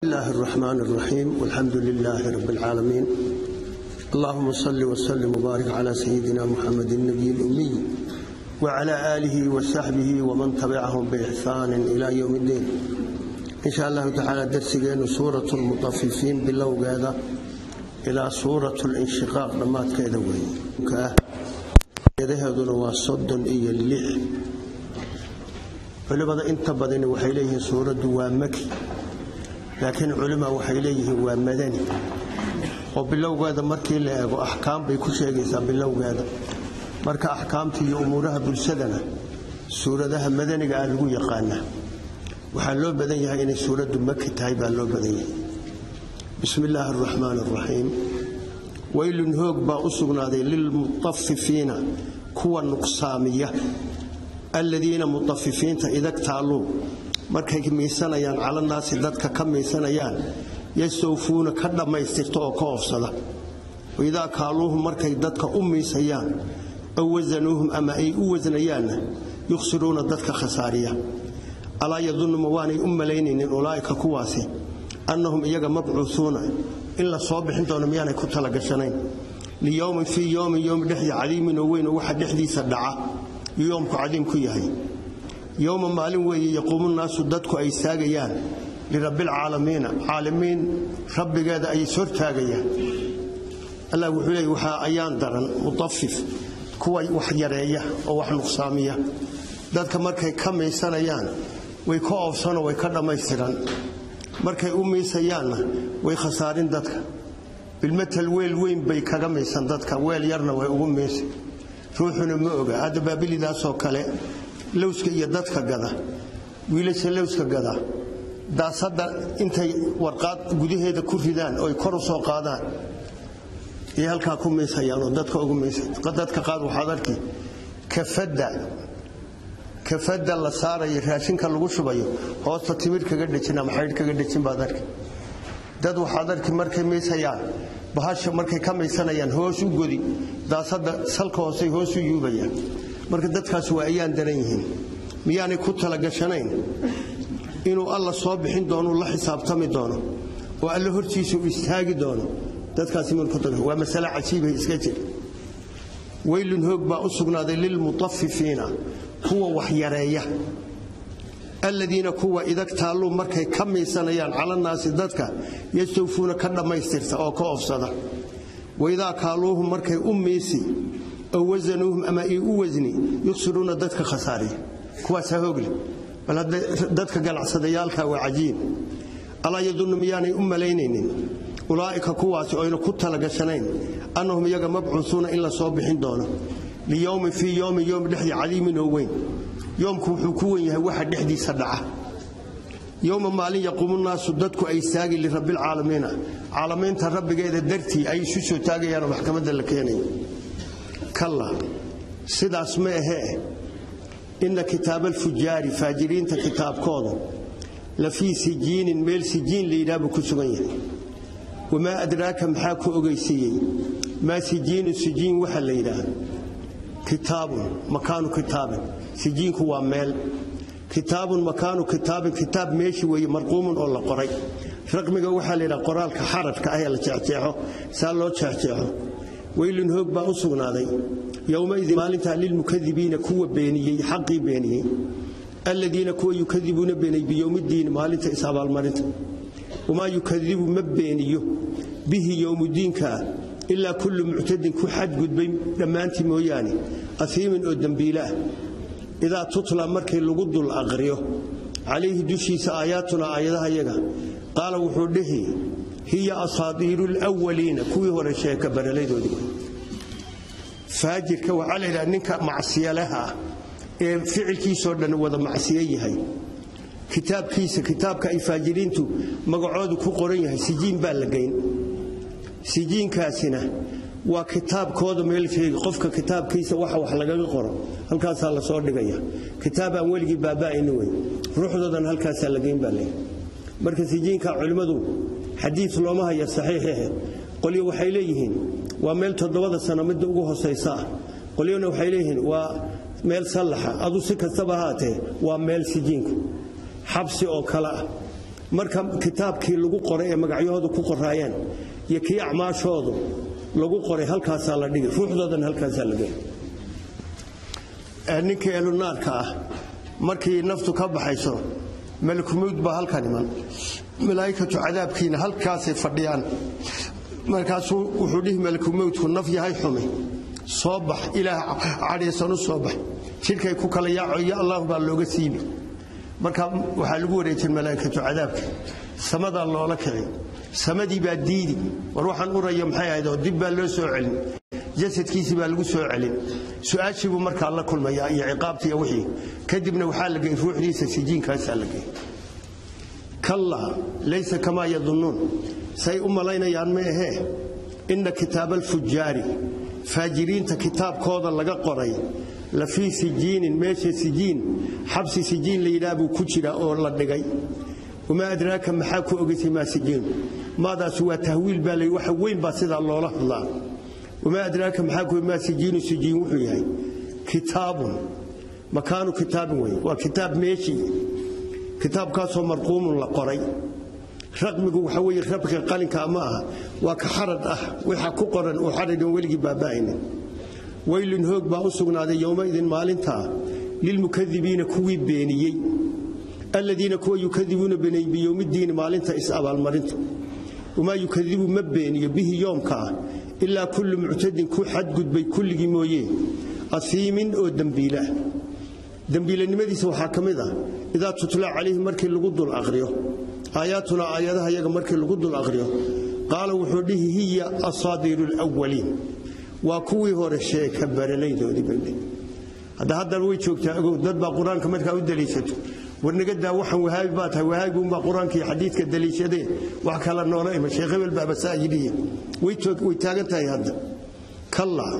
الله الرحمن الرحيم والحمد لله رب العالمين اللهم صل وسلم وبارك على سيدنا محمد النبي الأمي وعلى آله وصحبه ومن تبعهم بإحسان إلى يوم الدين إن شاء الله تعالى درسنا سورة المطففين باللو هذا إلى سورة الانشقاق لما كذا وين يذهبون وصد إيا اللح culimada inta badani waxay leeyihiin suuraddu waa maki laakiin culima waxay leeyihiin waa madani oo bilowgeeda markii la eego axkaam bay ku sheegaysaa bilowgeeda marka axkaamta iyo umuuraha bulshadana suuradaha madaniga ah lagu yaqaana waxaa loo badan yahay inay suuraddu maki tahay baa loo badan yahay bismi illaahi araxmaan araxiim weylun hoog baa u sugnaaday lilmutafifiina kuwa nuqsaamiya aladiina mutafifiinta idagtaaluu markay miisanayaan calanaasi dadka ka miisanayaan yastawfuuna ka dhammaystirta oo ka oofsada waidaa kaaluuhum markay dadka u miisayaan aw wasanuuhum ama ay u wasnayaanna yukhsiruuna dadka khasaariya alaa yadunuma waanay u malaynaynin ulaa'ika kuwaasi annahum iyaga mabcuuuuna in la soo bixin doono miyaanay ku talagashanayn liyowmin fii yowmin yowmi dhexdii cadiimin oo weyn oo waxa dhexdiisa dhaca yoomku cadiim ku yahay yowma maalin weeye yaquumu naasu dadku ay istaagayaan lirabbilcaalamiina caalamiin rabbigeeda ay ishortaagayaan allah wuxuu leey waxaa ayaan daran mutafif kuwa wax yareeya oo wax nuqsaamiya dadka markay ka miisanayaan way ka oofsanoo way ka dhammaystiran markay u miisayaanna way khasaarin dadka bilmatal weel weyn bay kaga miisan dadka weel yarna way ugu miisa ruuxuna ma oga hadda baabilidaasoo kale lowska iyo dadka gada wiilasha lowska gada daasadda intay warqaad gudaheeda ku ridaan oy kor u soo qaadaan iyo halkaa ku miisayaan oo dadka ugu miisadadka qaad waxaad arki kafadda kafadda la saarayo raashinka lagu shubayo hoosta timir kaga dhejin ama xaydh kaga dhejin baad arki dad waxaad arki markay miisayaan bahasha markay ka maysanayaan hoos u godi daasada salka hoosay hoos u yuubayaan marka dadkaas waa ayaan daran yihiin miyaanay ku talagashanayn inuu alla soo bixin doono la xisaabtami doono oo alla hortiisa u istaagi doono dadkaasi waa masale cajiibay iska jir weylun hoog baa u sugnaaday lilmutafifiina kuwa wax yareeya aladiina kuwa idagtaalluu markay ka miisanayaan calanaasi dadka yastawfuuna ka dhammaystirta oo ka oofsada waidaa kaaluuhum markay u miisi ow wasanuuhum ama ay u wasni yukhsiruuna dadka khasaariya kuwaasaa hoogle bal hadda dadka ganacsadayaalka waa cajiib alaa yadunnu miyaanay u malaynaynin ulaa'ika kuwaasi oyna ku talagashanayn annahum iyaga mabcuusuuna in la soo bixin doono liyowmin fii yowmin yowm dhexdii cadiimin oo weyn yoomku wuxuu ku wen yahay waxa dhexdiisa dhaca yowma maalin yaquumu naasu dadku ay istaagi lirabbilcaalamiina caalamiinta rabbigeeda dartii ay isu soo taagayaanoo maxkamadda la keenayo kalla sidaas ma ahee inna kitaabalfujaari faajiriinta kitaabkooda la fii sijiinin meel sijiin layidhaha buu ku sugan yahay wamaa adraaka maxaa ku ogeysiiyey maa sijiinu sijiin waxa la yidhaah kitaabun makaanu kitaabin sijiinku waa meel kitaabun makaanu kitaabin kitaab meeshi weeye marquumun oo la qoray raqmiga waxaa la yidhaha qoraalka xarafka ah ee la jeexjeexo saa loo jeexjeexo weylun hoog baa u sugnaaday yowmaidin maalintaa lilmukadibiina kuwa beeniyey xaqii beeniyey aladiina kuwa yukadibuuna beenay biyowmidiini maalinta is-abaalmarinta wamaa yukadibu ma beeniyo bihi yowmudiinkaa ilaa kullu muctadin ku xadgudbay dhammaantii mooyaane afiimin oo dembiilaah idaa tutla markii lagu dul aqriyo calayhi dushiisa aayaatuna aayadaha yaga qaala wuxuu dhihi hiya asaadiiru lwaliina kuwii hore sheeka baraladoodii faajirka waxaa la yidhaha ninka macsiyalaha ah ee ficilkiisoo dhan wada macsiyo yahay kitaabkiisa kitaabka ay faajiriintu magacoodu ku qoran yahay sijiin baa la geyn sijiinkaasina waa kitaabkooda meel sheegi qofka kitaabkiisa waxa wax lagaga qoro halkaasaa la soo dhigaya kitaab aan weligii baaba'ayni wey ruuxdoodan halkaasaa la geyn baa leey marka sijiinka culimmadu xadiid looma haya saxiixehe qolyo waxay leeyihiin waa meel toddobada sano midda ugu hosaysa ah qolyona waxay leeyihiin waa meel sallaxa adu si kastaba haatee waa meel sijiinku xabsi oo kale ah marka kitaabkii lagu qoray ee magacyahoodu ku qoraayeen iyo kii acmaashoodu lagu qoray halkaasaa la dhigi ruuxdoodana halkaasaa la geli ninkii elunaarka ah markii naftu ka baxayso malakumawd baa halkan iman malaa'ikatu cadaabkiina halkaasay fadhiyaan markaasuu wuxuu dhihi malakumawdku naf yahay xumi soo bax ilaah cadhaysan u soo bax jidhkay ku kala yaaco iyo allahu baa looga siibi marka waxaa lagu wareejin malaa'ikatu cadaabka samadaa loola kici samadii baa diidi war waxaan uraya maxay ahayd oo dib baa loo soo celin jasadkiisii baa lagu soo celin su-aashii buu markaa la kulmayaa iyo ciqaabtii iyo wixii kadibna waxaa la gey ruuxdiisa sijiinkaasaa la gey kallaa laysa kamaa yadunnuun say u malaynayaan ma ahee inna kitaaba alfujaari faajiriinta kitaabkooda laga qoray la fii sijiinin meesha sijiin xabsi sijiin la yidhaah buu ku jira oo la dhigay wamaa adraaka maxaa ku ogaysay maa sijiinu maadaas waa tahwiil baa la waxa weyn baa sidaa loola hadlaa wamaa adraaka maxaa ku maa sijiinu sijiin wuxuu yahay kitaabun makaanu kitaabin wey waa kitaab meeshii kitaabkaasoo marquumun la qoray raqmigu waxa weeye rabka qalinka ma aha waa ka xarad ah waxa ku qoran oo xaradin weligii baaba'aynin waylun hoog baa u sugnaaday yowmaidin maalintaa lilmukadibiina kuwii beeniyey aladiina kuwa yukadibuuna biyowmidiini maalinta is-abaalmarinta wamaa yukadibu ma beeniyo bihi yoomka ah ilaa kullu muctadin ku xadgudbay kulligii mooye asiimin oo dembiilaah dembiilanimadiisa waxaa ka mid ah idaa tutla calayhi markii lagu dul aqriyo aayaatuna aayadaha yaga markii lagu dul aqriyo qaala wuxuu dhihi hiya asaadiiru lwaliin waa kuwii hore sheeka baralaydoodii baldhe hadda haddana way joogtaa ogow dad baa qur-aanka markaa u daliishato warnagadaa waxaan wahaabi baa tahay wahaabi unbaa qur-aanka iyo xadiidka daliishadee wax kala noola ima sheekh hebel baaba saa yidhiye way taagan tahay hadda kallaa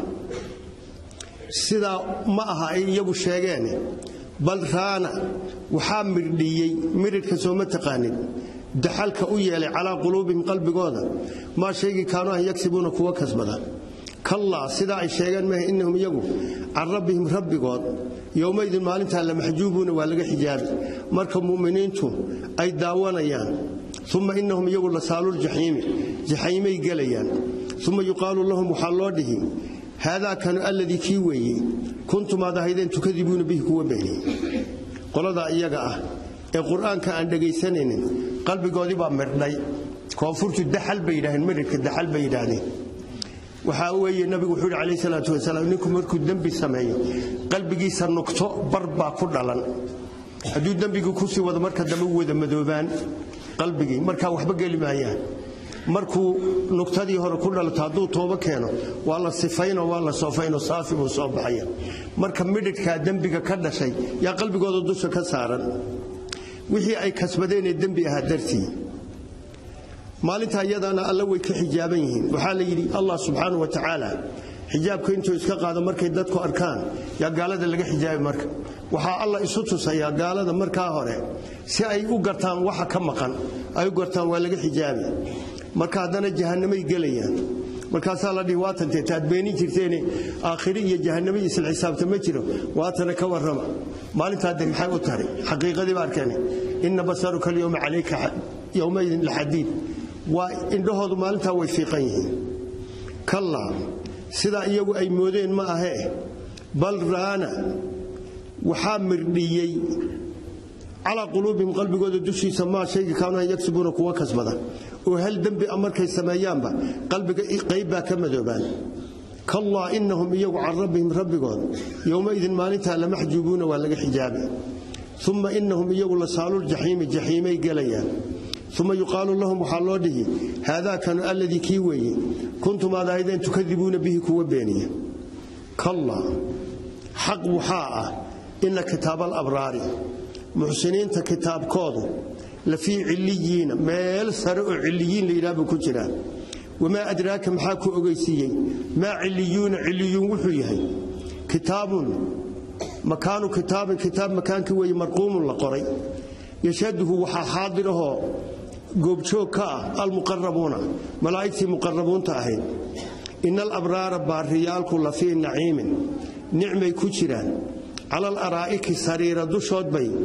sidaa ma aha ay iyagu sheegeen bal raana waxaa mirdhiyey miridhka sooma taqaanin daxalka u yeelay calaa quluubihim qalbigooda maa shaygii kaanu an yagsibuuna kuwa kasbada kallaa sidaa ay sheegeen maaha innahum iyagu can rabbihim rabbigood yowmaydin maalintaa la maxjuubuuna waa laga xijaabi marka mu'miniintu ay daawanayaan uma innahum iyagu la saaluljaxiimi jaxiimay gelayaan uma yuqaalu lahum waxaa loo dhihi haadaa kanu alladii kii weeye kuntum aad ahaydeen tukadibuuna bihi kuwa beeniyey qoladaa iyaga ah ee qur-aanka aan dhegaysanaynin qalbigoodii baa mirdhay koonfurtu daxal bay yidhaaheen miridhka daxal bay yidhaahdeen waxaa weeye nabigu wuxuu yidhi calayhi salaatu wasalaam ninku markuu dembi sameeyo qalbigiisa nugto bar baa ku dhalan hadduu dembigii kusii wado marka dambe u wada madoobaan qalbigii markaa waxba geli maayaan markuu nugtadii hore ku dhalato hadduu toobo keeno waa la sifaynoo waa la soofaynoo saafi buu soo baxaya marka midhidhkaa dembiga ka dhashay yaa qalbigooda dusha ka saaran wixii ay kasbadeenee dembi ahaa dartii maalinta iyadana alla way ka xijaaban yihiin waxaa la yidhi allah subxaana wa tacaala xijaabka intuu iska qaado markay dadku arkaan yaa gaalada laga xijaabi marka waxaa alla isu tusayaa gaalada markaa hore si ay u gartaan waxa ka maqan ay u gartaan waa laga xijaabi marka haddana jahannamay gelayaan markaasaa la dhihi waatantee taad beenin jirteene aakhiri iyo jahannamo isla xisaabta ma jiro waatana ka warrama maalintaa de maxay u tahay xaqiiqadii ba arkeen inna basaruka alyowma calayka yowmaydin laxadiid waa indhahoodu maalintaa way fiiqan yihiin kallaa sidaa iyagu ay moodeen ma ahee bal raana waxaa mirdhiyey calaa quluubihim qalbigooda dushiisa maa shayga kaanaan yagsibuuna kuwa kasbada oo hal dembi a markay sameeyaanba qalbiga qayb baa ka madoobaan kallaa innahum iyagu can rabbihim rabbigood yowmaidin maalintaa lamaxjuubuuna waa laga xijaabi uma innahum iyagu la saaluljaxiimi jaxiimay gelayaan uma yuqaalu lahum waxaa loo dhihi haadaa kanu alladii kii weeye kuntum aad ahaydeen tukadibuuna bihi kuwa beeniya kallaa xaq waxaa ah inna kitaaba alabraari muxsiniinta kitaabkoodu la fii ciliyiina meel sare oo ciliyiin la yidhaah buu ku jiraa wamaa adraaka maxaa ku ogeysiiyey maa ciliyuuna ciliyuun wuxuu yahay kitaabun makaanu kitaabin kitaab makaankii weeye marquumun la qoray yashhaduhu waxaa xaadirahoo goobjoog ka ah almuqarabuuna malaa'igtii muqarabuunta ahayd ina alabraara baariyaalku la fii naciimin nicmay ku jiraan cala alaraa'iki sariira dushood bay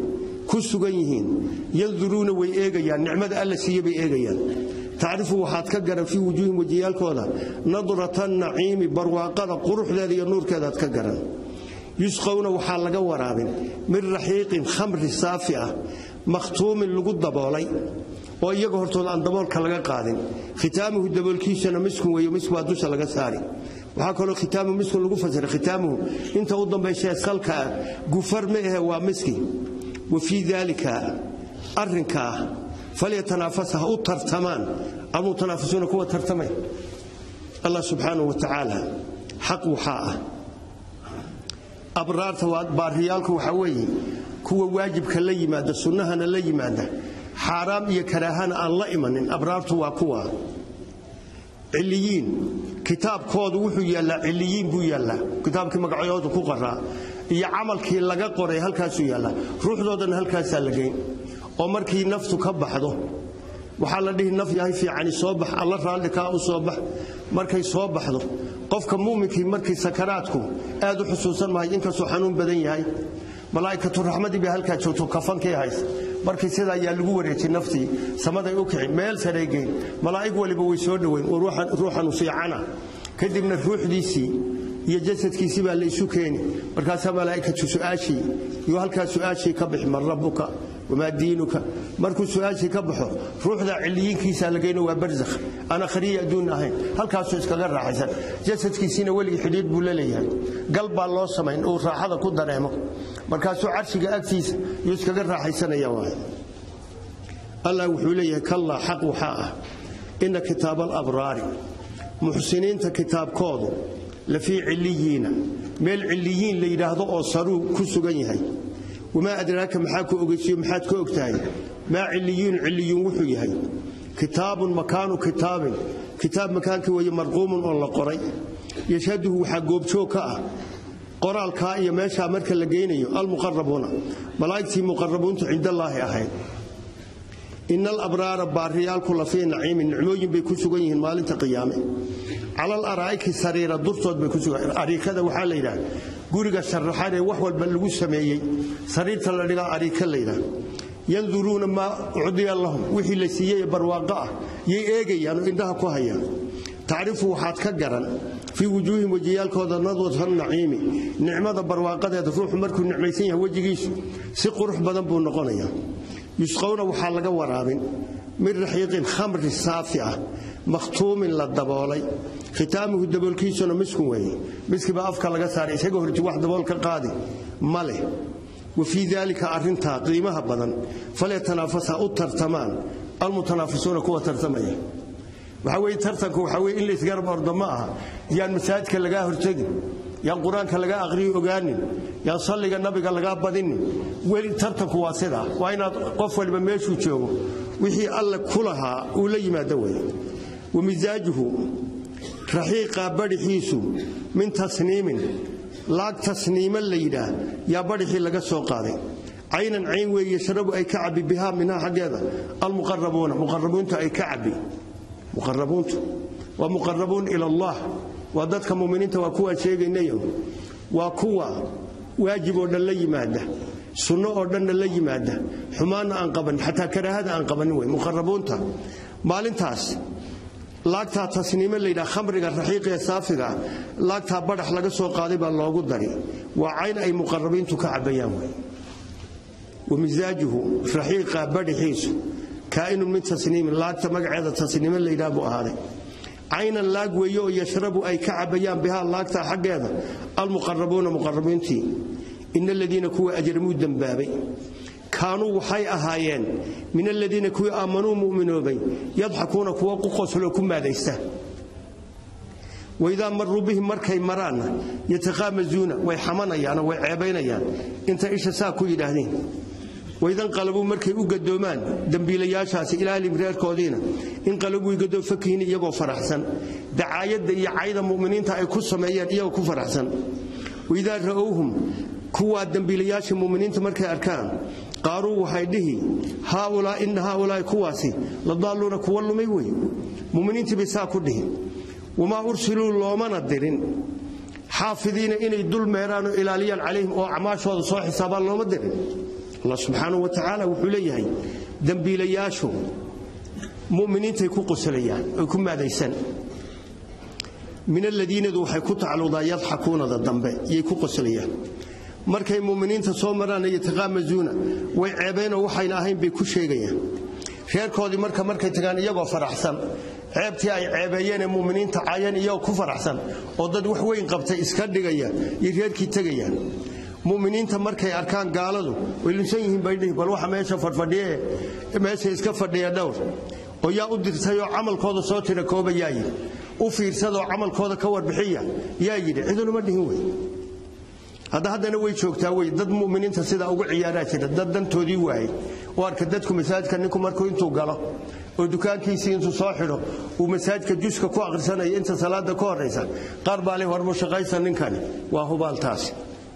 ku sugan yihiin yanduruuna way eegayaan nicmada alla siiye bay eegayaan tacrifu waxaad ka garan fii wujuuhim wejiyaalkooda nadrata naciimi barwaaqada quruxdeeda iyo nuurkeedaad ka garan yusqowna waxaa laga waraabin min raxiiqin khamri saafi ah makhtuumin lagu daboolay oo iyaga hortooda aan daboolka laga qaadin khitaamuhu daboolkiisana miskun weeye misk baa dusha laga saari waxaa kaloo khitaamu miskun lagu fasiray khitaamuhu inta u dambayshae salka ah gufar ma ahe waa miski wa fii daalika arrinkaa falyatanaafasa ha u tartamaan almutanaafisuuna kuwa tartamay allah subxaanahu wa tacaala xaq waxaa ah abraarta baariyaalku waxaa weeye kuwa waajibka la yimaada sunnahana la yimaada xaaraam iyo karaahana aan la imanin abraartu waa kuwa ciliyiin kitaabkoodu wuxuu yaallaa ciliyiin buu yaallaa kitaabkii magacyoodu ku qaraa iyo camalkii laga qoray halkaasuu yaallaa ruuxdoodana halkaasaa la geyn oo markii naftu ka baxdo waxaa la dhihi naf yahay fiicani soo bax alla raalli kaa u soo bax markay soo baxdo qofka muuminkii markii sakaraadku aad u xusuusan mahay inkastuu xanuun badan yahay malaa'ikatu raxmadii bay halkaa joogto kafankii haysa markii sidaa ayaa lagu wareejin naftii samaday u kici meel sareegeyn malaa'ig waliba way soo dhoweyn oo ruuxanu fiicana kadibna ruuxdiisii iyo jasadkiisii baa la isu keeni markaasaa malaa'ikatu su'aashii iyo halkaa su'aashii ka bixi man rabbuka wamaa diinuka markuu su'aashii ka baxo ruuxdaa ciliyiinkiisaa la geyno waa barzakh aan akhriya adduun ahayn halkaasuu iskaga raaxaysan jasadkiisiina weligii xidhiidh buu la leeyahay gal baa loo samayn uu raaxada ku dareemo markaasuu carshiga agtiisa yuu iskaga raaxaysanaya waay allah wuxuu leeyahay kallaa xaq waxaa ah inna kitaaba alabraari muxsiniinta kitaabkoodu la fii ciliyiina meel ciliyiin la yidhaahdo oo saruu ku sugan yahay wamaa adraaka maxaa ku ogeysiyo maxaad ka og tahay maa ciliyuun ciliyuun wuxuu yahay kitaabun makaanu kitaabin kitaab makaankii weeye marquumun oo la qoray yashhaduhu waxaa goobjoog ka ah qoraalkaa iyo meeshaa marka la geynayo almuqarabuuna malaa'igtii muqarabuuntu cindallaahi ahayd ina alabraara baariyaalku la fii naciimin nicmooyin bay ku sugan yihiin maalinta qiyaame calal araa'iki sariira durtood bay ku sugan ariikada waxaa la yidhaha guriga sharaxan ee wax walba lagu sameeyey sariirta la dhigaa ariika la yidhaha yanduruuna maa ucdiya lahum wixii la siiyey ee barwaaqo ah yay eegayaan oo indhaha ku hayaan tacrifu waxaad ka garan fii wujuuhim wejiyaalkooda nadwata naciimi nicmada barwaaqadeeda ruuxu markuu nicmaysan yahay wejigiisu si qurux badan buu noqonayaa yusqowna waxaa laga waraabin min raxiiqin khamri saafi ah makhtuumin la daboolay khitaamuhu daboolkiisuna miskun weeye miskibaa afka laga saaray isaga horti wax dabool ka qaadi ma leh wa fii daalika arrintaa qiimaha badan falyatanaafasa u tartamaan almutanaafisuuna kuwa tartamaya waxaa weye tartanku waxaa weye in la isgarab ordo ma aha yaan masaajidka lagaa hortegin yaan qur-aanka lagaa aqriyo ogaanin yaan salliga nabiga lagaa badinin weli tartanku waa sidaa waa inaad qof waliba meeshuu joogo wixii alle ku lahaa uu la yimaado weye wa misaajuhu raxiiqa badhixiisu min tasniimin laag tasniima la yidhaah yaa badhixii laga soo qaaday caynan cayn weeye yashrabu ay ka cabbi bihaa minhaa xaggeeda almuqarabuuna muqarabuunta ay ka cabbi muqarabuuntu waa muqarabuun ila allah waa dadka muminiinta waa kuwaan sheegaynayo waa kuwa waajib oo dhan la yimaada sunno oo dhanna la yimaada xumaanna aan qabanin xataa karaahada aan qabanin wey muqarabuunta maalintaas laagtaa tasniime layidhaha khamriga raxiiqa ee saafiga laagtaa badhax laga soo qaaday baa loogu dari waa cayn ay muqarabiintu ka cabbayaan wey wa misaajuhu raxiiqa badhixiisu kaa'inun min tasniimin laagta magaceeda tasniime layidhaha buu ahaaday caynan laag weeye oo yashrabu ay ka cabbayaan bihaa laagtaa xaggeeda almuqarabuuna muqarabiintii ina aladiina kuwa ajramuu dembaabay kaanuu waxay ahaayeen min aladiina kuwii aamanuu mu'minoobay yadxakuuna kuwa ku qosloo ku maadaysta waidaa maruu bihim markay maraanna yataqaamazuuna way xamanayaanoo way ceebaynayaan inta isha saa ku yidhaahdeen waidanqalabuu markay u gadoomaan dembiilayaashaasi ilaalim reerkoodiina inqalabuu gadoo fakihin iyagoo faraxsan dacaayadda iyo cayda mu'miniinta ay ku sameeyeen iyagoo ku faraxsan waidaa ra'owhum kuwaa dembiilayaasha muminiinta markay arkaan qaaruu waxay dhihi ina haaulaa'i kuwaasi la daalluuna kuwa lumay wey muminiintii bay saa ku dhihi wamaa ursiluu loomana dirin xaafidiina inay dul meeraanoo ilaaliyaan calayhim oo acmaashooda soo xisaabaan looma dirin allah subxaanahu wa tacaala wuxuu leeyahay dembiilayaashu mu'miniintay ku qoslayaan oy ku maadaysan min aladiinadu waxay ku tacalluqdaa yadxakuunada dambe yay ku qoslayaan markay mu'miniinta soo maraan yataqaamazuuna way ceebaynoo waxayna ahayn bay ku sheegayaan reerkoodii marka markay tagaan iyagoo faraxsan ceebtii ay ceebeeyeen ee mu'miniinta cayan iyagoo ku faraxsan oo dad wax weyn qabtay iska dhigaya iyo reerkii tegayaan mu'miniinta markay arkaan gaaladu way lunsan yihiin baydhihi bal waxa meesha fadhfadhiye meesha iska fadhiya dhowr oo yaa u dirtayoo camalkooda soo tira kooba yaa yidhi u fiirsadoo camalkooda ka warbixiya yaa yidhi cidunuma dhihin wey hadda haddana way joogtaa wey dad mu'miniinta sidaa ugu ciyaaraa jira dad dantoodii waayey oo arka dadku masaajidka ninku markuu intuu galo oo dukaankiisii intuu soo xidho uu masaajidka juska ku akhrisanaya inta salaada ka horaysa qaar baa le warmu shaqaysa ninkani waa hubaaltaasi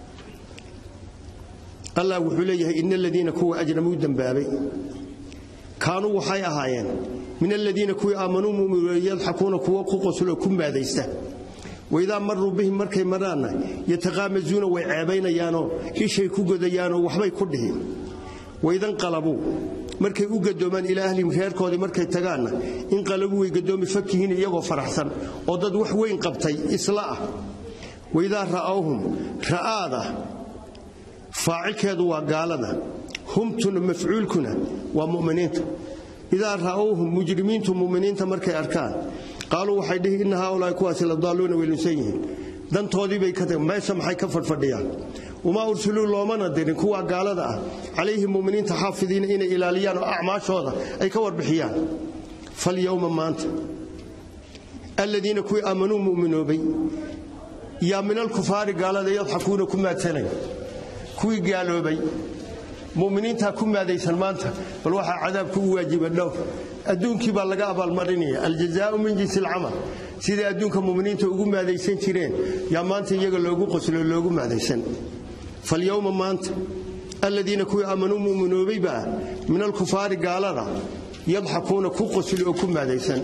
allah wuxuu leeyahay ina aladiina kuwa ajramuu dembaabay kaanuu waxay ahaayeen min aladiina kuwii aamanuu muminuuna yadxakuuna kuwo ku qosloo ku maadaysta waidaa maruu bihim markay maraanna yataqaamazuuna way ceebaynayaanoo ishay ku godayaanoo waxbay ku dhihin waidanqalabuu markay u gadoomaan ilaa ahlihim reerkoodii markay tagaanna inqalabuu way gadoomi fakihiin iyagoo faraxsan oo dad wax weyn qabtay isla ah waidaa ra'awhum ra'aada faacilkeedu waa gaalada humtuna mafcuulkuna waa muminiinta idaa ra'awhum mujrimiintu muminiinta markay arkaan qaaluu waxay dhihi inna haaulaai kuwaasi la daalluuna way lunsan yihiin dantoodiibay ka tageen meesha maxay ka fadhfadhiyaan wamaa ursuluu loomana dirin kuwa gaalada ah calayhim muminiinta xaafidiina inay ilaaliyaan oo acmaashooda ay ka warbixiyaan falyowma maanta aladiina kuwii aamanuu mu'minoobay yaa min alkufaari gaalada yadxakuuna ku maadsanay kuwii gaaloobay muminiintaa ku maadaysan maanta bal waxaa cadaabku u waajiba dhowr adduunkii baa laga abaalmarinaya aljazaau min jinsi alcamal siday adduunka muminiinta ugu maadaysan jireen yaa maanta iyaga loogu qoslo loogu maadaysan falyowma maanta aladiina kuwii aamanuu mu'minoobayba min alkufaari gaalada yadxakuuna ku qosli oo ku maadaysan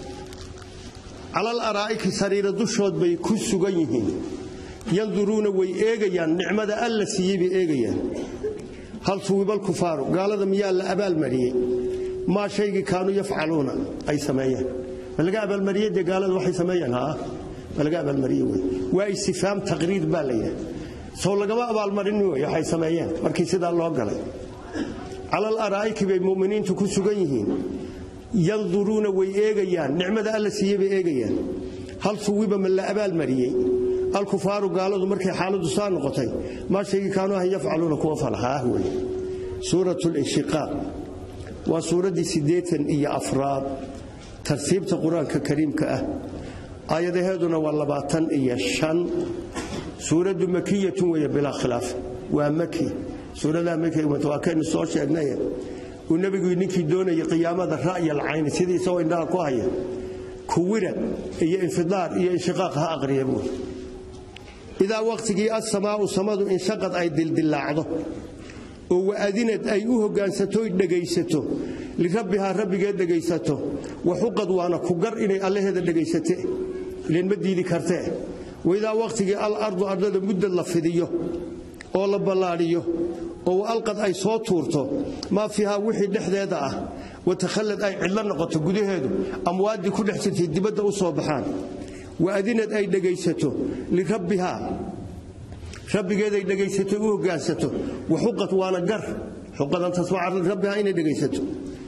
calal araa'iki sariira dushood bay ku sugan yihiin yanduruuna way eegayaan nicmada alla siiyey bay eegayaan hal suwibal kufaaru gaalada miyaa la abaalmariyey maa shaygii kaanuu yafcaluuna ay sameeyeen ma laga abaalmariyey dee gaalada waxay sameeyeen haa ma laga abaalmariyey wey waa istifaam taqriir baa la yidhaha sow lagama abaalmarin wey waxay sameeyeen markii sidaa loo galay calal araa'iki bay mu'miniintu ku sugan yihiin yanduruuna way eegayaan nicmada alla siiyey bay eegayaan hal suwiba ma la abaalmariyey alkufaaru gaaladu markay xaaladu saa noqotay maa shaygii kaanuu ahan yafcaluuna kuwa falhaah wey suurat linshiqaaq waa suuraddii siddeetan iyo afraad tartiibta qur-aanka kariimka ah aayadaheeduna waa labaatan iyo shan suuraddu makiyatun weeye bilaa khilaaf waa maki suuradaha makiga waa kaynu soo sheegnaye uu nebigu ninkii doonayay qiyaamada ra'ya alcayni sidii isagoo indhaha ku haya kuwira iyo infidaar iyo inshiqaaq ha aqriya buuri idaa wakhtigii assamaa'u samadu inshaqad ay dildillaacdo oo wa'adinad ay u hogaansatoy dhegaysato lirabbihaa rabbigeed dhegaysato waxuqad waana ku gar inay allaheeda dhegaysate ileen ma diidi kartee waidaa wakhtigii al ardu ardada muddad la fidiyo oo la ballaadhiyo oo alqad ay soo tuurto maa fiihaa wixii dhexdeeda ah watakhallad ay cidlo noqoto gudaheedu amwaaddii ku dhex jirtay dibadda u soo baxaan waadinad ay dhegaysato lirabbihaa rabbigeeday dhegaysato u hogaansato waxuqad waana gar xuqadan tasmaca lirabbihaa inay dhegaysato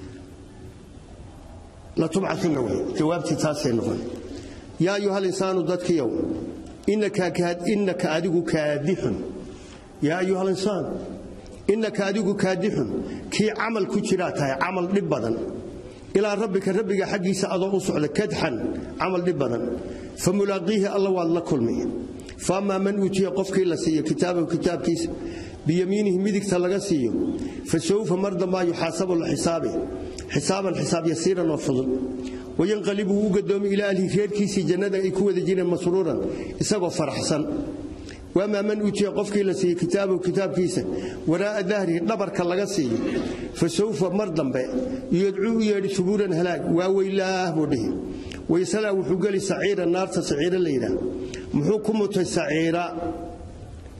latubcauna wey jawaabtii taasay noqon yaa ayuha linsaanu dadkiyow innaka adigu kaadixun yaa ayuha linsaan innaka adigu kaadixun kii camal ku jiraa tahay camal dhib badan ilaa rabbika rabbiga xaggiisa adoo u socda kadxan camal dhib badan fa mulaaqiihi alla waad la kulmi fa ammaa man uutiya qofkii la siiyo kitaabahu kitaabkiisa biyamiinihi midigta laga siiyo fa sawfa mar dambaa yuxaasabu la xisaabi xisaaban xisaab yasiiran oo fudud wayanqalibu wuu u gadoomi ilaa ahlihi reerkiisii jannada ay ku wada jireen masruuran isagoo faraxsan wamaa man uutiya qofkii la siiye kitaabahu kitaabkiisa waraa'a dahrihi dhabarka laga siiyo fa sawfa mar dambe yadcuu u yeedhi subuuran halaag waa weylaah buu dhihi waysalaa wuxuu geli saciira naarta saciira la yidhaah muxuu ku mutay saciira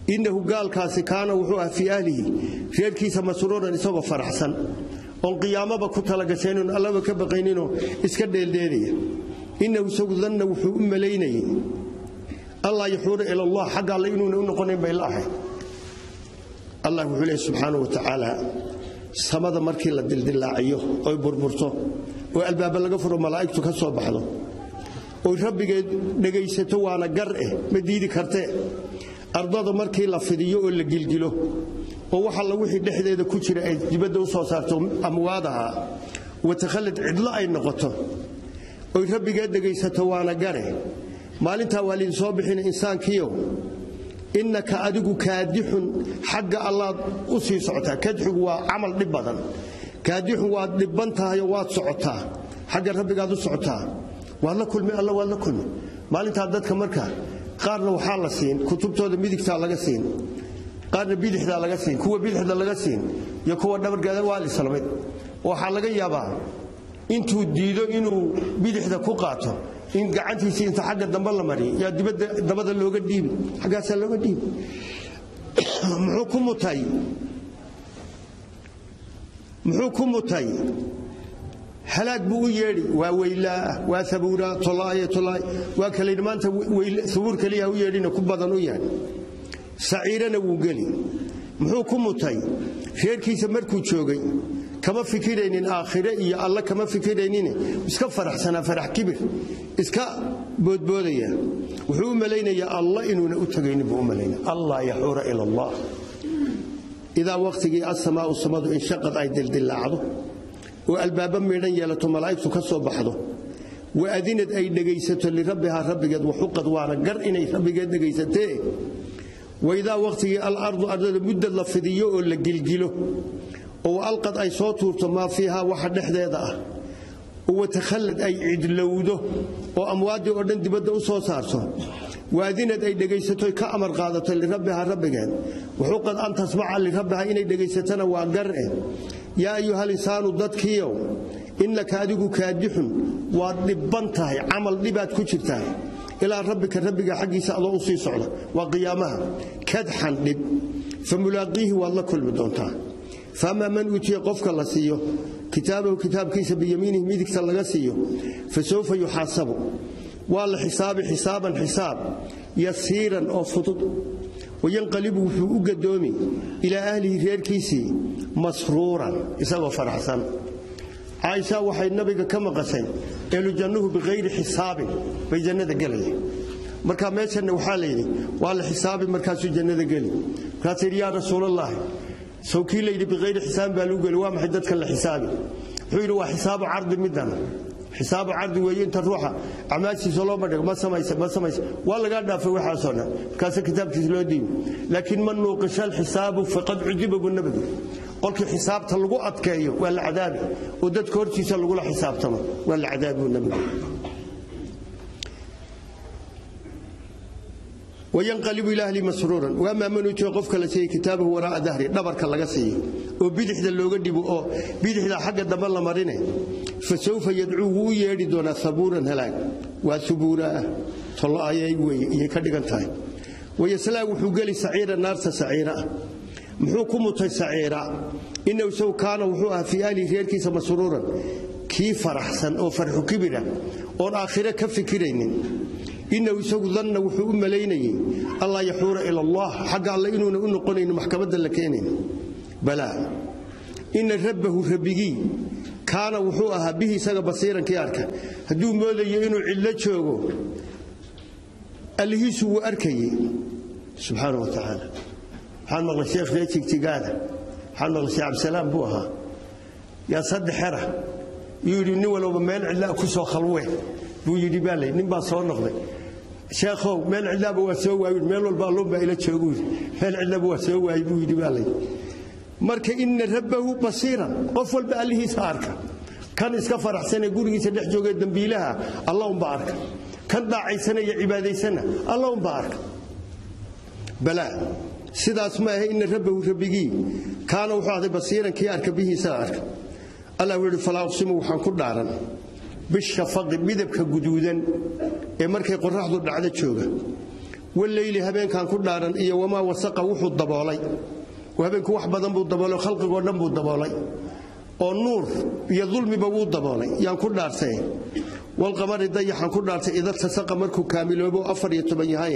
innahu gaalkaasi kaana wuxuu ah fii ahlihi reerkiisa masruuran isagoo faraxsan oon qiyaamaba ku talagashaynin allaba ka baqayninoo iska dheeldheelaya innahu isagu danna wuxuu u malaynayay allaa yaxuura ila allah xagga alle inuuna u noqonayn bay la ahay allah wuxuu leehy subxaana wa tacaala samada markii la dildillaaciyo oy burburto oo albaaba laga furo malaa'igtu ka soo baxdo oy rabbigeed dhegaysato waana gar eh ma diidi kartee ardada markii la fidiyo oo la gilgilo oo wax alla wixii dhexdeeda ku jira ay dibadda u soo saarto amwaadaha watakhallad cidlo ay noqoto oy rabbigeed dhegaysato waana gare maalintaa waa liidin soo bixina insaankiiow innaka adigu kaadixun xagga allaad u sii socotaa kadxigu waa camal dhib badan kaadixun waad dhibban tahayoo waad socotaa xagga rabbigaad u socotaa waad la kulmi alla waad la kulmi maalintaa dadka marka qaarna waxaa la siin kutubtooda midigtaa laga siin qaarna bidixdaa laga siin kuwa bidixda laga siin iyo kuwa dhabargeeda waa lislamid waxaa laga yaabaa intuu diido inuu bidixda ku qaato in gacantiisii inta xagga dambe la mariyo yaa dibadda dabada looga dhiibi xaggaasaa looga dhiibi muxuu ku mutay muxuu ku mutay halaag buu u yeedhi waa weylaa waa abuuraa tolaaye tolaay waa kalayidhi maanta abuur keliya u yeedhina ku badan u yahay saciirana wuu geli muxuu ku mutay reerkiisa markuu joogay kama fikiraynin aakhire iyo alle kama fikiraynin iska faraxsanaa farax kibir iska boodboodaya wuxuu u malaynayaa alla inuuna u tagaynin buu u malaynaya allah yaxuura ila allah idaa wakhtigii asamaau samadu inshaqad ay dildillaacdo oo albaaba miidhan yeelato malaa'igtu ka soo baxdo wa adinad ay dhegaysato lirabbihaa rabbigeed waxuqad waana gar inay rabbigeed dhegaysatee waidaa wakhtigii alardu ardada muddad la fidiyo oo la gilgilo oo alqad ay soo tuurto maa fiihaa waxa dhexdeeda ah oo watakhallad ay cidlowdo oo amwaaddii oo dhan dibadda u soo saarto waadinad ay dhegaysato ka amar qaadato lirabbihaa rabbigeed wuxuuqad an tasmaca lirabbihaa inay dhegaysatana waa gar eh yaa ayuhal insaanu dadkiiow innaka adigu kaadixun waad dhibban tahay camal dhibaad ku jirtaa ilaa rabbika rabbiga xaggiisa adoo u sii socda waa qiyaamaha kadxan dhib fa mulaaqiihi waad la kulmi doontaa faamaa man uutiya qofka la siiyo kitaabahu kitaabkiisa biyamiinihi midigta laga siiyo fa sawfa yuxaasabu waa la xisaabi xisaaban xisaab yasiiran oo fudud wayanqalibu wuxuu u gadoomi ilaa ahlihi reerkiisii masruuran isagoo faraxsan caaisha waxay nabiga ka maqashay elujannuhu biqayri xisaabin bay jannada gelayaan marka meeshanna waxaa layidhi waa la xisaabi markaasuu jannada geli markaasuu yidhi yaa rasuulallaahi sow kii layidhi biqayri xisaabin baa lagu geli waa maxay dadkan la xisaabi wuxuu yidhi waa xisaabu cardi middan xisaabu cardi weeye inta ruuxa acmaashiisa loo madhigo ma samaysa ma samaysa waa lagaa dhaafay waxaasoo dhan markaasa kitaabkiisa loo diibi laakiin man nuuqisha alxisaabu faqad cudiba buu nabigu qolkii xisaabta lagu adkeeyo waa la cadaabi oo dadka hortiisa lagula xisaabtamo waa la cadaabi buu nabigu wayanqalibu ila ahli masruuran waamaa man uutiya qofka la siiyey kitaabahu waraa'a dahri dhabarka laga siiyo oo bidixda looga dhibo oo bidixda xagga dambe la marine fa sawfa yadcuu wuu u yeedhi doonaa sabuuran halaag waa subuuraah tolloayay weye iyay ka dhigan tahay wayaslaa wuxuu geli saciira naarta saciira ah muxuu ku mutay saciira inahu isagu kaana wuxuu ahaa fii ahlihi reerkiisa masruuran kii faraxsan oo farxu kibira oon aakhire ka fikiraynin inahu isagu danna wuxuu u malaynayey allaa yaxuura ila allah xagga alle inuuna u noqonayno maxkamadda la keenayn balaa ina rabbahu rabbigii kaana wuxuu ahaa bihi isaga basiirankii arka hadduu moodayo inuu cidlo joogo allihiisu wuu arkayey subxaana wa tacaala waxaan maqlay sheekh ree jigjigaada waxaan maqlay sheekh cabdisalaam buu ahaa yaa saddex xera yuu yidhi nin walowba meel cidlaa ku soo khalwee buu yidhi baa lay nin baa soo noqday sheekhow meel cidlaaba waa soo waayi meel walba alluun baa ila joogu yidhi meel cidlaba waa soo waayi buu yidhi baa lay marka ina rabbahu basiiran qof walba allihiisa arka kan iska faraxsanee gurigiisa dhex joogee dembiilaha alla unba arka kan daacaysanaya cibaadaysana alla unba arka balaa sidaas ma ahe ina rabbahu rabbigii kaana wuxuu ahday basiiran kii arka bihiisa arka allah wuxuu yidhi falaa uqsimu waxaan ku dhaaran bishafaqi midabka guduudan ee markay qoraxdu dhacdo jooga waleyli habeenkan ku dhaaran iyo wamaa wasaqa wuxuu daboolay habeenku wax badan buu daboolay khalqigoo dhan buu daboolay oo nuur iyo dulmiba wuu daboolay yaan ku dhaartay walqamari dayaxan ku dhaartay ida tasaqa markuu kaamiloobo afar iyo toban yahaye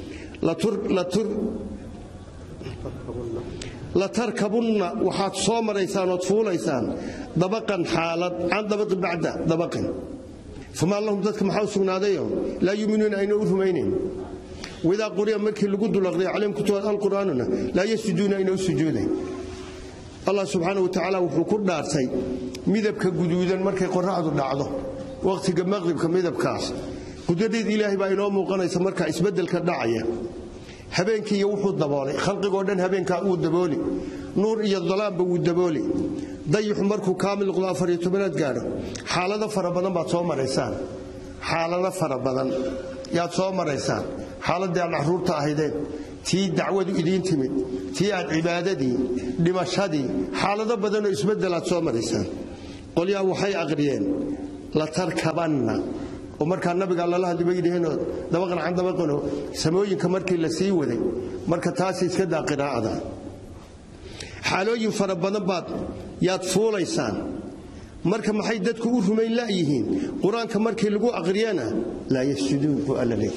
la tarkabunna waxaad soo maraysaan ood fuulaysaan dabaqan xaalad can dabaqi bacda dabaqin famaa lahum dadka maxaa u sugnaadayo laa yuuminuuna ayna u rumaynayn waidaa quriya markii lagu dulaqriya calayhim kutubad alqur'aanuna laa yasjuduuna ayna u sujuudayn allah subxaana wa tacaala wuxuu ku dhaartay midabka guduudan markay qoraxdu dhacdo wakhtiga maqribka midabkaas qudradeed ilaahay baa inoo muuqanaysa markaa isbeddelka dhacaya habeenkiiyo wuxuu daboolay khalqigoo dhan habeenkaa uu dabooli nuur iyo dalaamba wuu dabooli dayixu markuu kaamil noqdo afariyo tobanaad gaadho xaalado fara badan baad soo maraysaan xaalado fara badan yaad soo maraysaan xaaladii aad caruurta ahaydeen tii dacwadu idiin timid tii aad cibaadadii dhimashadii xaalado badanoo isbeddelaad soo maraysaan qolyaa waxay aqriyeen la tarkabanna oo markaa nabiga lala hadli bay yidhaheenoo dabaqan can dabaqanoo samooyinka markii la sii waday marka taasi iska daa qiraa'ada xaalooyin fara badan baad yaad fuulaysaan marka maxay dadku u rumayn la'yihiin qur-aanka markii lagu aqriyana laa yasjuduun buu alla leeyahy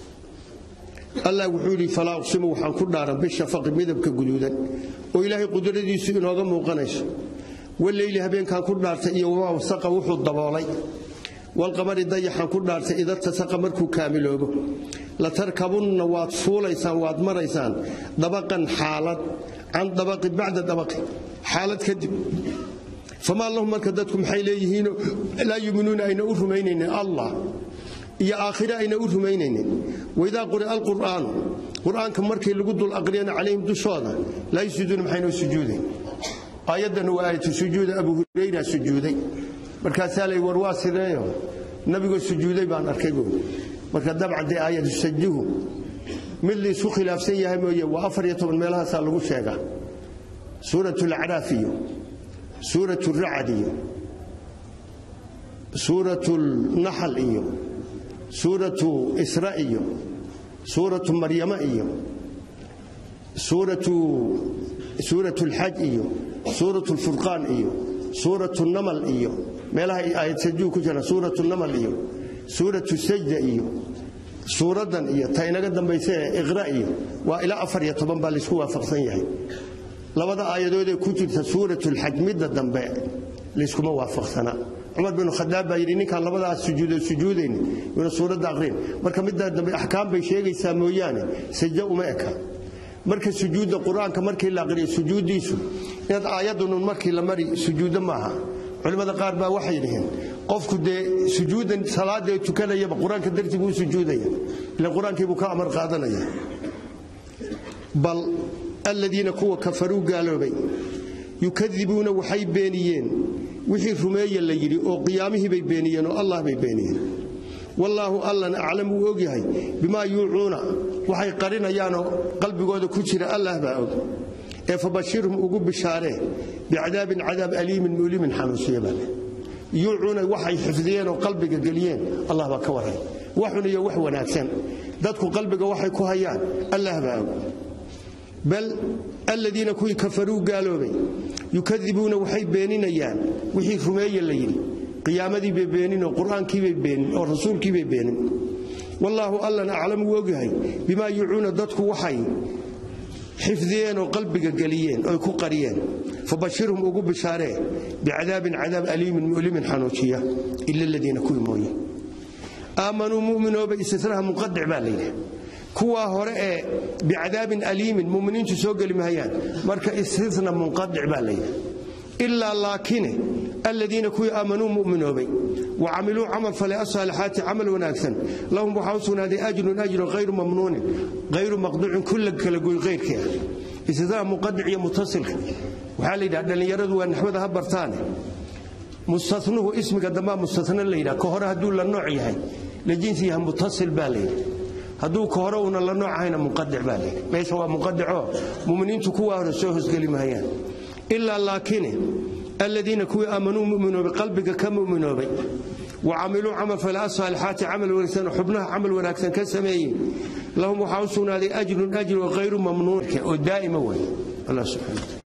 allah wuxuu yidhi falaa uqsimu waxaan ku dhaaran bishafaqi midabka guduudan oo ilaahay qudradiisu inooga muuqanayso waleyli habeenkaan ku dhaartay iyo wamaa wasaqa wuxuu daboolay walqamari dayaxaan ku dhaartay ida tasaqa markuu kaamiloobo la tarkabunna waad fuulaysaan waad maraysaan dabaqan xaalad can dabaqi bacda dabaqi xaalad kadib famaa lahum marka dadku maxay leeyihiinoo laa yuuminuuna ayna u rumaynaynin allah iyo aakhire ayna u rumaynaynin waidaa quri'a alqur'aanu qur'aanka markii lagu dul aqriyana calayhim dushooda laa yasjuduuna maxaynoo sujuudayn aayaddan waa aayatu sujuuda abu hurayra sujuuday markaasaa lay war waa sideeyo nabigoo sujuuday baan arkay buuri marka dabcan dee aayadu sajuhu mid liisu khilaafsan yahay mooye waa afar iyo toban meelahaasaa lagu sheegaa suuratu lacraaf iyo suuratu racad iyo suuratu naxal iyo suuratu isra iyo suuratu maryama iyo suuratu lxaj iyo suuratu lfurqaan iyo suuratu namal iyo meelaha aayad sajuhu ku jira suuratu namal iyo suuratu sajda iyo suuraddan iyo ta inaga dambaysa ee iqra iyo waa ilaa afar iyo toban baa laysku waafaqsan yahay labada aayadoodee ku jirta suuratulxaj midda dambe layskuma waafaqsana cumar binu khadaab baa yidhi ninkaan labadaas sujuudo sujuudayn yuuna suuradda aqrin marka midda dambe axkaam bay sheegaysaa mooyaane sajda uma eka marka sujuudda qur-aanka markii la aqriyo sujuuddiisu inaad aayadunun markii la mari sujuuddo maaha culimmada qaar baa waxay yidhaheen qofku dee sujuudan salaadee tukanayaba qur-aanka dartii buu sujuudaya ila qur-aankii buu ka amar qaadanaya bal aladiina kuwa kafaruu gaaloobay yukadibuuna waxay beeniyeen wixii rumeeya la yidhi oo qiyaamihii bay beeniyeen oo allah bay beeniyeen wallaahu allan aclam wuu ogyahay bimaa yuucuuna waxay qarinayaanoo qalbigooda ku jira allah baa og ee fabashirhum ugu bishaaree bicadaabin cadaab aliimin mulimin xanuusiya baa yuucuuna waxay xifdiyeen oo qalbiga geliyeen allah baa ka warray waxun iyo wax wanaagsan dadku qalbiga waxay ku hayaan allah baa og bal aladiina kuwii kafaruu gaaloobay yukadibuuna waxay beeninayaan wixii rumeeye la yidhi qiyaamadii bay beenin oo qur-aankiibay beenin oo rasuulkiibay beenin wallaahu allan aclam wuu ogyahay bimaa yuucuuna dadku waxay xifdiyeen oo qalbiga geliyeen oy ku qariyeen fabashirhum ugu bishaaree bicadaabin cadaab aliimin mulimin xanuujiya ila aladiina kuwii mooye aamanuu mu'minooba istisnaha munqadic baa layidhi kuwaa hore ee bicadaabin aliimin muminiintu soo geli mahayaan marka istisna munqadic baa layidhi ilaa laakine aladiina kuwii aamanuu muminoobay wa camiluu camal fale asaalixaati camal wanaagsan lahum waxaa u sugnaaday ajrun ajrun hayru mamnuunin hayru maqduucin kulla kala goy hayrkii ah istisnaha munqadic iyo mutasilka waxaa la yidhaha dhallinyaradu waa naxwada ha bartaane mustanuhu ismiga dambaa mustasna la yidhaha ka hore hadduu la nooc yahay la jinsi yahay mutasil baa layidhi hadduu ka hore uuna la nooc ahayna munqadic baa layidhi meesha waa munqadicoo muminiintu kuwaa hore soo hosgeli mahayaan ilaa laakine aladiina kuwii aamanuu muminoobay qalbiga ka muminoobay wa camiluu camal fale asaalixaati camal wanaagsan xubnaha camal wanaagsan ka sameeyey lahum waxaa u sugnaaday ajrun ajru hayru mamnuun oo daa'ima way allah subxaana